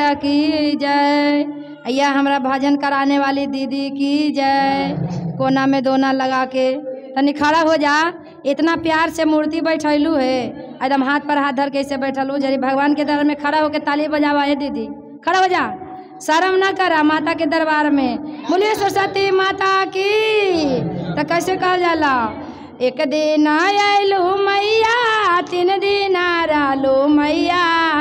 की जय या हमरा भजन कराने वाली दीदी की जय कोना में दोना लगा के तनी खड़ा हो जा इतना प्यार से मूर्ति बैठैलू है एकदम हाथ पर हाथ धर के ऐसे बैठलू जरी भगवान के दरबार में खड़ा होके ताली बजावा है दीदी खड़ा हो जा शर्म ना करा माता के दरबार में बोलिए सरस्वती माता की तो कैसे कहल जाला एक दिन आयलू मैया तीन दिन रहलू मैया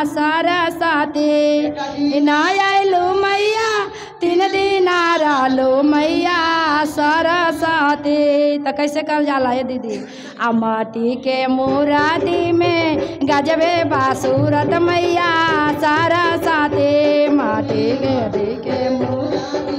सरस्वती ना आयलू मैया तीन दिन रहलू मैया सरस्वती तो कैसे कहल जाला ये दीदी आ माटी के मुरादी में गजबे बासूरत मैया सरस्वती माटी के दी के मुरादी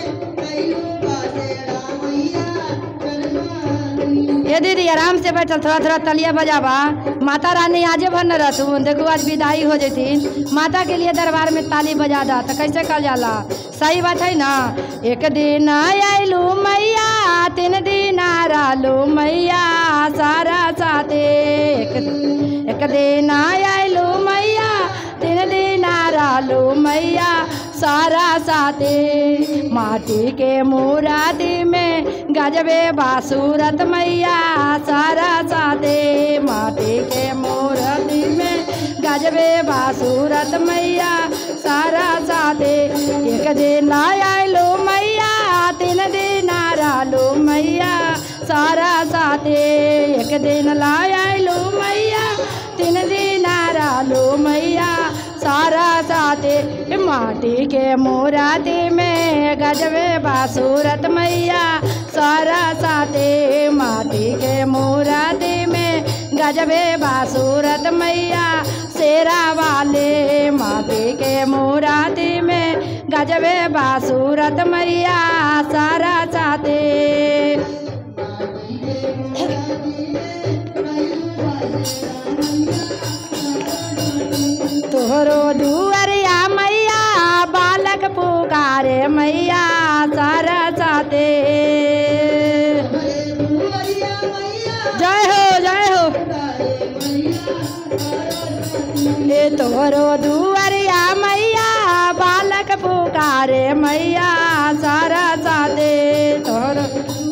ये दीदी आराम से बैठल थोड़ा थोड़ा तलिया बजावा माता रानी आजे भर न रहतू देखो आज विदाई हो जतीन माता के लिए दरबार में ताली बजा दा तो कैसे कल जाला सही बात है ना एक दिन आयलू मैया तीन दिन रहलू मैया सारा साथे एक, एक दिन आयलू मैया तीन दिन रहलू मैया सारा साथे माटी के मुरादी में गजबे बासूरत मैया सारा साथे माटी के मुरादी में गजबे बासूरत मैया सारा साथे एक दिन आयलो मैया तीन दिन रहलो मैया सारा साथे एक दिन लायलो मैया तीन दिन रहलो मैया सारा साथे माटी के मोराती में गजबे बासूरत मैया सारा साथे माटी के मोराती में गजबे बासूरत मैया शेरा वाले माटी के मोराती में गजबे बासूरत मैया सारा साथे तोहरो दुअरिया मैया बालक पुकारे मैया सारा साथे जय हो जय हो ए तोहरो दुअरिया मैया बालक पुकारे मैया सारा साथे तोहरो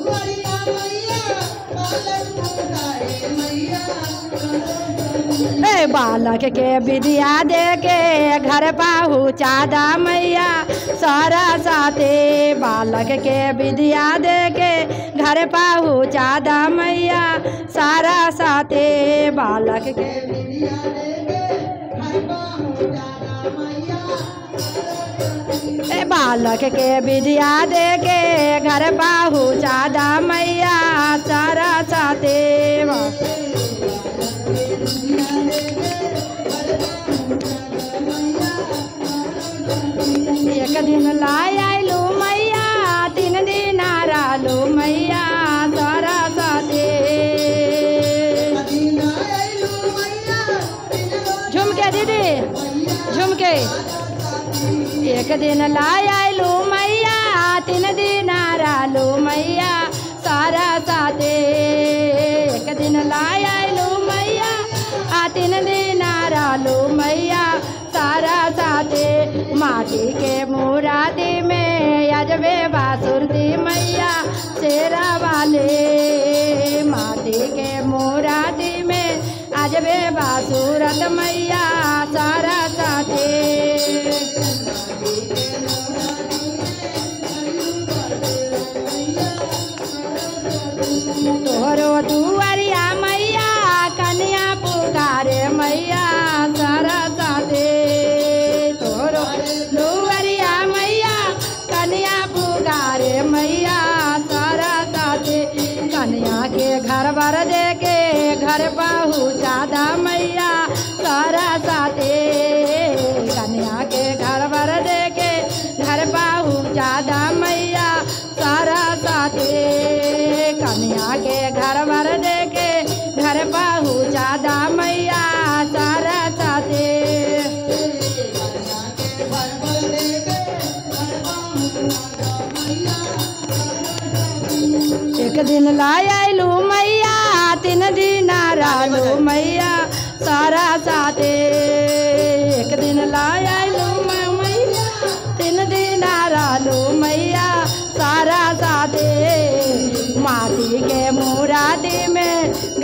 ए बालक के विद्या दे के घर पहुँचा दा मैया सारा साथे बालक के विद्या दे के घर पहुँचा दा मैया सारा साथे बालक के ए बालक के विद्या दे के घर पहुँचा दा मैया सारा साथे एक दिन लाय आयलू मैया तीन दिन रहलू मैया सारा साथे झुमके दीदी झुमके एक दिन लाय आयलू मैया तीन दिन रहलू मैया सारा साथे एक दिन लाय आयलू मैया आ तीन दिन रहलू मैया सारा साथे माटी के मुरादी में अजबे बासुरती मैया शेरा वाले माटी के मुरादी में अजबे बासुरत मैया सारा साथे तोहरो दुआरिया मैया कन्या पुकारे मैया सारा साथे तोहरो दुआरिया मैया कन्या पुकारे मैया सारा साथे कन्या के घर बर दे के घर पहुँचा दा मैया सारा साथे कन्या के घर बर दे के घर पहुँचा दा मैया सारा साथे कन्या के घर बर दे के घर पहुँचा दा मैया सारा साथे एक दिन लाय आयलू मैया तीन दिन रहलू मैया सारा साथे एक दिन लाय आयलू मैया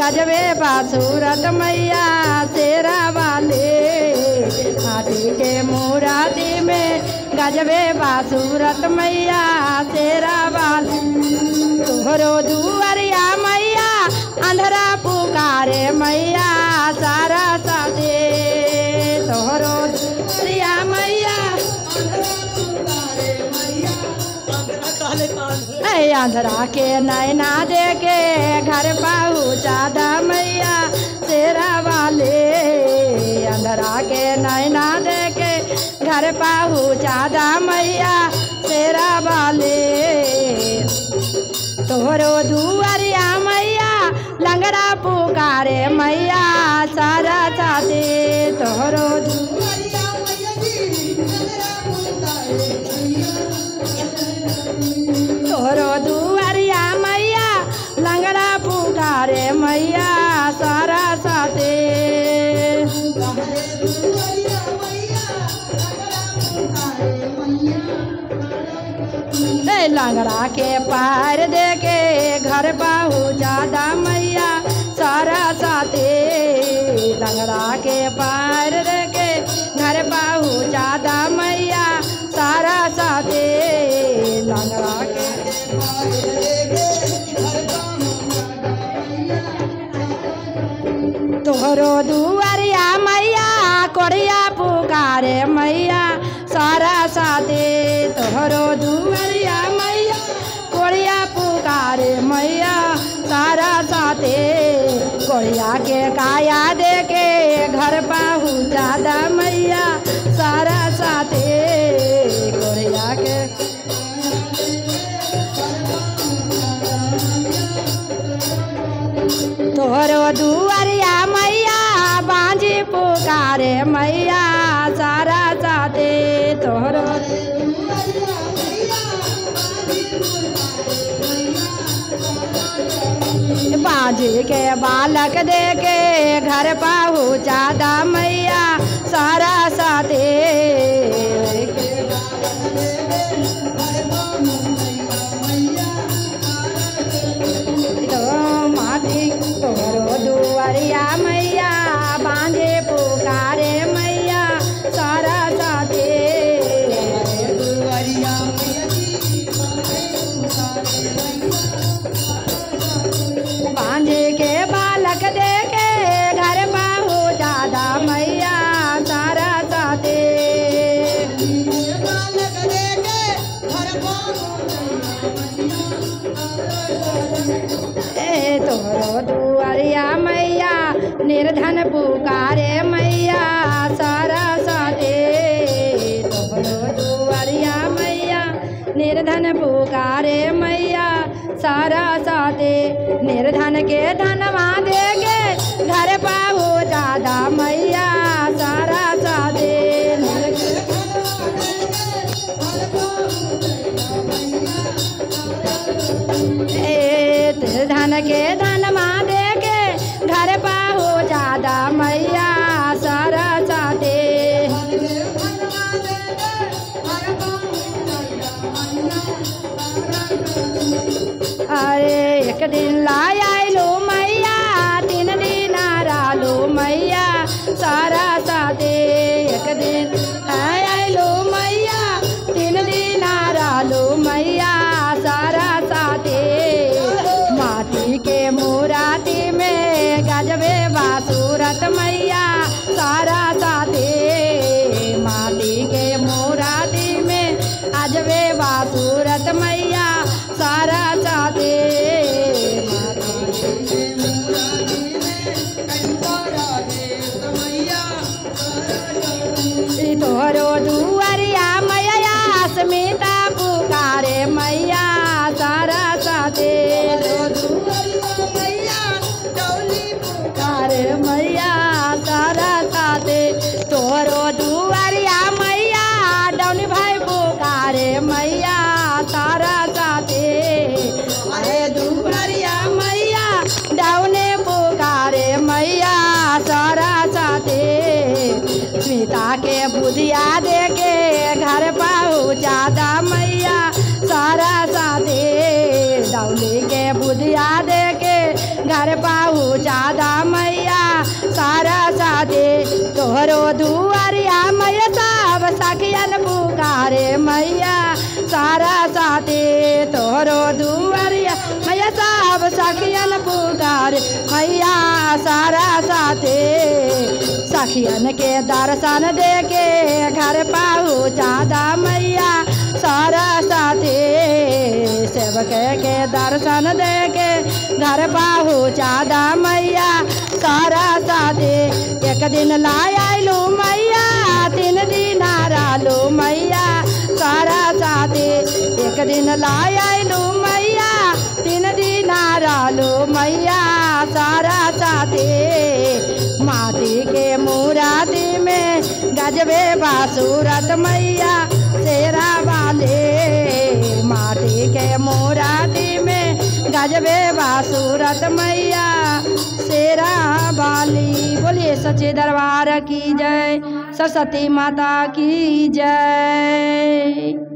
गजबे बासूरत मैया शेरा वाले माटी के मूर्ति में गजबे बासूरत मैया शेरा वाले तोहरो दुआरिया मैया अंधरा पुकारे मैया सारा सादे तोहरो दुआरिया मैया ऐ आंधरा के नैना दे के घर पहुँचा दा मैया तेरा वाले अंधरा के नैना दे के घर पहुँचा दा मैया तेरा वाले तोहरो दुआरिया मैया लंगड़ा पुकारे मैया सारा चाहते तोहरो दुआरिया तोहरो दुआरिया मैया लंगड़ा पुकारे मैया सारा साथे ए लंगड़ा के पैर दे के घर पहुँचा दा मैया सारा साथे लंगड़ा के पैर दे के घर पहुँचा दा मैया सारा साथे लंगड़ा के तोहरो दुआरिया मैया कोड़िया पुकारे मैया सारा साथे तोहरो दुआरिया मैया कोड़िया पुकारे मैया सारा साथे कोड़िया के काया दे के घर पहुँचा दा मैया सारा साथे कोड़िया के तोहरो दुआरिया मैया बांझी पुकारे मैया सारा साथे तोहरो बाजी के बालक दे के घर पहुँचा दा मैया सारा साथे तो माटी तोरो दुआरिया मैया बांझे पुकारे मैया सारा साथे बांझे के बालक दे के घर पाहु जादा मैया सारा साथे ए तोरो दुआरिया मैया निर्धन पुकारे मैया सारा साथे तोरो दुआरिया मैया निर्धन पुकारे मैया सारा साथे निर्धन के धनवा देगे घर पाहु जादा मैया सारा साथे ए धन के धन माँ दे के घर पाहु जादा मैया सारा साथे अरे एक दिन लाई आइलो मैया तीन दिन रालो मैया सारा साथे एक दिन आय आइलो मैया तीन दिन रालो मैया सारा साथे माटी के मूराती में गजबे बासूरत मैया सारा साथे माटी के मूराती में अजबे बासूरत मैया सारा साथे ई तोहरो दुआरिया मैया स्मिता पुकारे मैया सारा साथे पुकारे मैया सारा साथे तोहरो दुआरिया मैया डौनी भाई पुकारे मैया सारा साथे अरे दुआरिया मैया डौने पुकारे मैया सारा साथे स्मिता के बुधिया दे के घर पहुँचा दा मैया सारा साथे डौली के बुधिया दे के घर पहुँचा सखियन पुकारे मैया सारा साथे तोहरो दुआरिया मैया सब सखियन पुकारे मैया सारा साथे सखियन के दर्शन दे के घर पहुँचादा मैया सारा साथे सेवक के दर्शन दे के घर पहुँचादा मैया सारा साथे एक दिन लाय आइलू मैया तीन दिन रहलू मैया सारा साथे एक दिन लाय आइलू मैया तीन दिन रहलू मैया सारा साथे माटी के मूराती में गजबे बासूरत मैया शेरा वाले माटी के मूराती में गजबे बासूरत मैया शेरा वाली बोलिए सच्चे दरबार की जय सरस्वती माता की जय